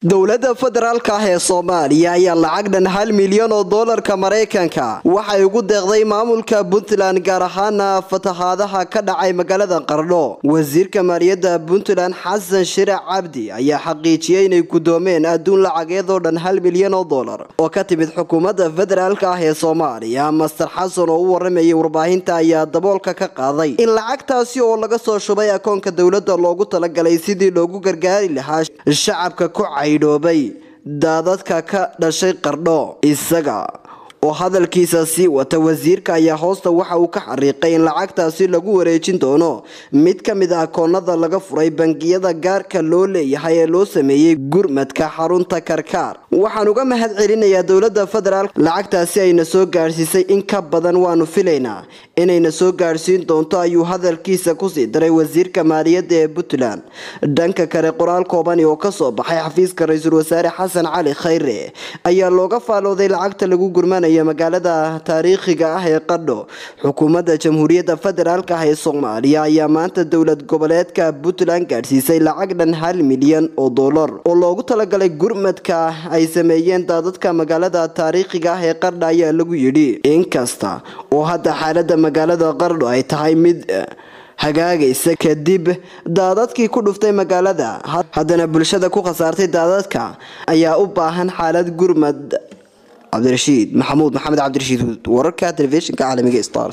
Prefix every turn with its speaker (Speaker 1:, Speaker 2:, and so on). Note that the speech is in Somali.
Speaker 1: dowladda federaalka ah ee soomaaliya ayaa lacag dhan hal milyan oo doolarka maraykanka waxay ugu deeqday maamulka puntland gaar ahaana fatahaadaha ka dhacay magaalada qardho wasiirka maaliyadda puntland xasan shirac cabdi ayaa xaqiijiyey inay gudoomeen adduun lacageed oo dhan hal milyan oo doolar oo ka timid xukuumadda federaalka ah ee soomaaliya master xasan oo u waramayay warbaahinta ayaa daboolka ka qaaday in lacagtaasi oo laga soo shubay akoonka dowladda loogu talagalay sidii loogu gargaari lahaa shacabka ku caydhoobay daadadka ka dhashay qardho isaga oo hadalkiisa sii wata wasiirka ayaa hoosta waxa uu ka xariiqay in lacagtaasi lagu wareejin doono mid ka mid ah akoonada laga furay bangiyada gaarka loo leeyahay ee loo sameeyey gurmadka xarunta karkaar waxaan uga mahad celinayaa dowladda federaal lacagtaasi ayna soo gaadhsiisay in ka badan waanu filaynaa inayna soo gaadhsiin doonto ayuu hadalkiisa kusii daray wasiirka maaliyadda ee puntland dhanka kale qoraal koobani oo kasoo baxay xafiiska ra-iisul wasaare xasan cali khayre ayaa looga faalooday lacagta lagu gurmanaya magaalada taariikhiga ah ee qadho xukuumadda jamhuuriyadda federaalk ah ee soomaaliya ayaa maanta dowlad goboleedka puntland gaadhsiisay lacag dhan hal milyan oo doolar oo loogu talagalay gurmadka ay sameeyeen daadadka magaalada taariikhiga ah ee qardha ayaa lagu yidhi inkasta oo hadda xaalada magaalada qardho ay tahay mid hagaagaysa kadib daadadkii ku dhuftay magaalada haddana bulshada ku khasaartay daadadka ayaa u baahan xaalad gurmad cabdirashiid maxamuud maxamed cabdirashiid wararka telefishinka caalamiga star